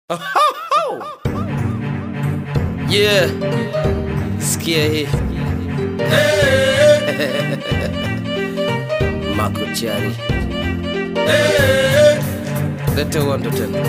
Yeah, sikia hii makuchari lete uondo tena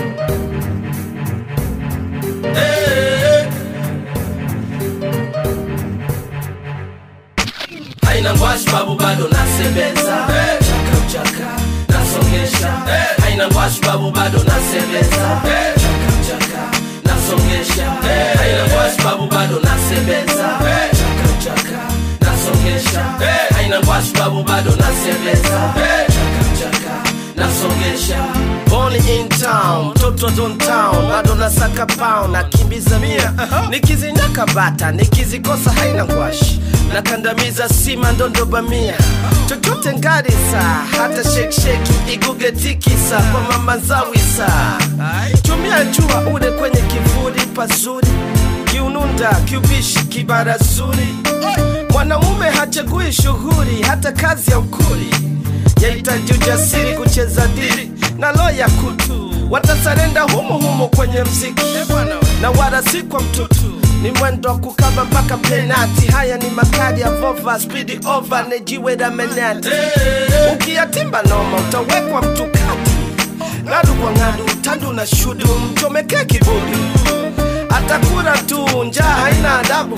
haina ngwashi babu bado nasebeza chaka chaka nasongesha haina ngwashi babu bado nasebeza chaka chaka nasongesha haina ngwashi babu bado nasebeza chaka chaka nasongesha haina ngwashi babu bado nasebeza chaka chaka nasongesha Born in town, mtoto wa Don town, bado nasaka pound, nakimbiza mia nikizinyaka bata, nikizikosa haina ngwashi, nakandamiza sima ndondo bamia, chochote ngarisa, hata sheksheki iguge tikisa kwa mama zawisa, chumia jua ude kwenye kivuli pazuri, kiununda kiubishi kibarazuri, mwanaume hachagui shughuli, hata kazi ya ukuli yahitaji ujasiri kucheza dili na loya kutu watasarenda humo humo kwenye mziki na wala si kwa mtutu ni mwendo wa kukaba mpaka penati haya ni makadi ya vova spidi over nejiwe la menati ukiyatimba noma utawekwa mtukati ngadu kwa ngadu tandu na shudu mchomekee kibudu atakura tu njaa haina adabu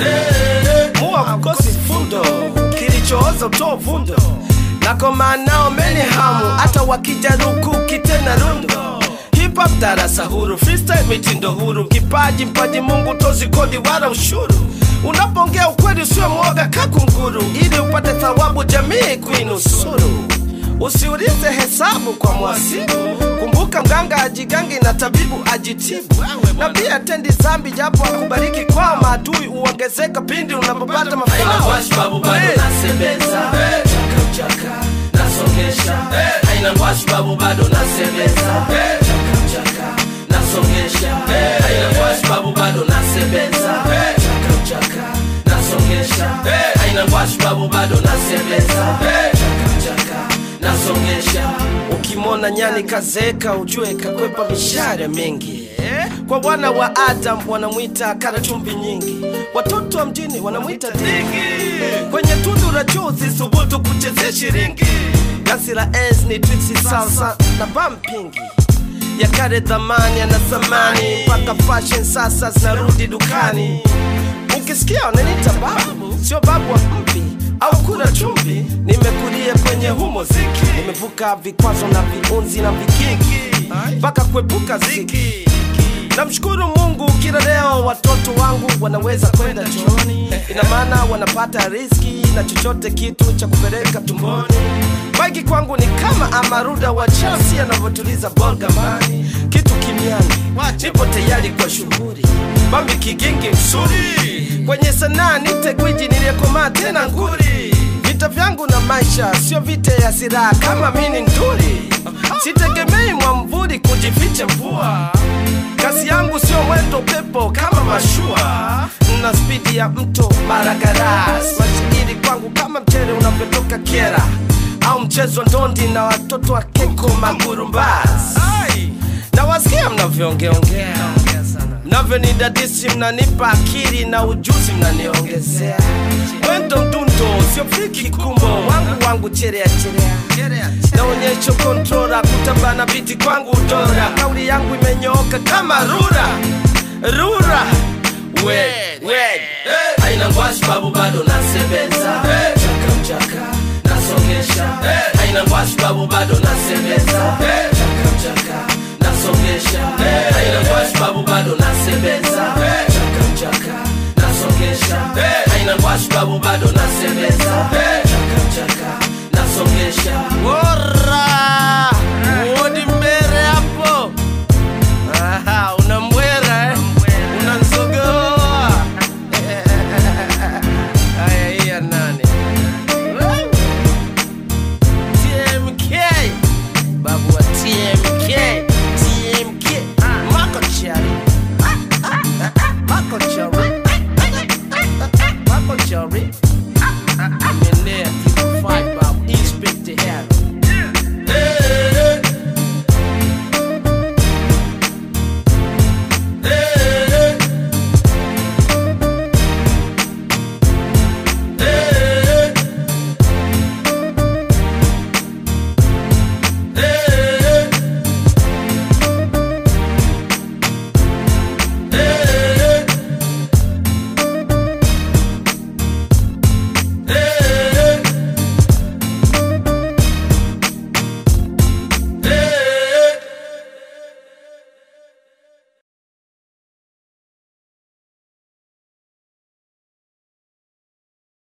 muwa mkosi fundo kilichooza utoa vundo nakomanao meni hamu hata wakijaruku kitena rundo hip hop darasa huru freestyle mitindo huru kipaji mpaji mungu tozi kodi wala ushuru unapongea ukweli usio mwoga kakunguru ili upate thawabu jamii kuinusuru usiulize hesabu kwa mwasibu kumbuka mganga ajigangi na tabibu ajitibu na pia tendi zambi japo akubariki kwa maadui uongezeka pindi unapopata haina mafao ngwashi babu bado Hey. nasebeza chaka chaka nasongesha haina ngwashi babu bado nasebeza chaka chaka nasongesha haina ngwashi babu bado nasebeza chaka chaka nasongesha haina ngwashi babu bado nasebeza chaka chaka nasongesha ukimwona nyani kazeka ujue kakwepa mishare mingi kwa wana wa adam wanamwita kara chumvi nyingi watoto wa mjini wanamwita dingi kwenye tundu la chozi subutu kuchezea shiringi gasi la ens ni twiksi salsa na bampingi ya kale dhamani ana thamani mpaka fashion sasa zinarudi dukani ukisikia wananita babu sio babu wa mpi au kula chumvi nimekulia kwenye humo ziki nimevuka vikwazo na viunzi na vikingi mpaka kuepuka ziki namshukuru mungu kila leo watoto wangu wanaweza kwenda chooni ina maana wanapata riski na chochote kitu cha kupeleka tumboni maiki kwangu ni kama amaruda wa chelsea anavyotuliza bolgamani kitu kimiani nipo tayari kwa shughuli bambi kigingi msuri kwenye sanaa nite gwiji niliyekomaa tena nguri vita vyangu na maisha sio vita ya silaha kama mini nduri sitegemei mwamvuli kujificha mvua kazi yangu sio mwendo pepo kama mashua na spidi ya mto maragaras mashairi kwangu kama mchere unavyotoka kera au mchezo ndondi na watoto wa keko magurumbas na wasikia mnavyoongeongea mnavyonidadisi mnanipa akili na ujuzi mnaniongezea mwendo mdundo sio fiki kumbo wangu wangu cherea cherea naonyesho kontrola kutabana biti kwangu dora kauli yangu imenyooka kama rura rura wed wed haina ngwashi babu bado nasebeza chaka chaka nasongesha haina ngwashi babu bado nasebeza chaka chaka nasongesha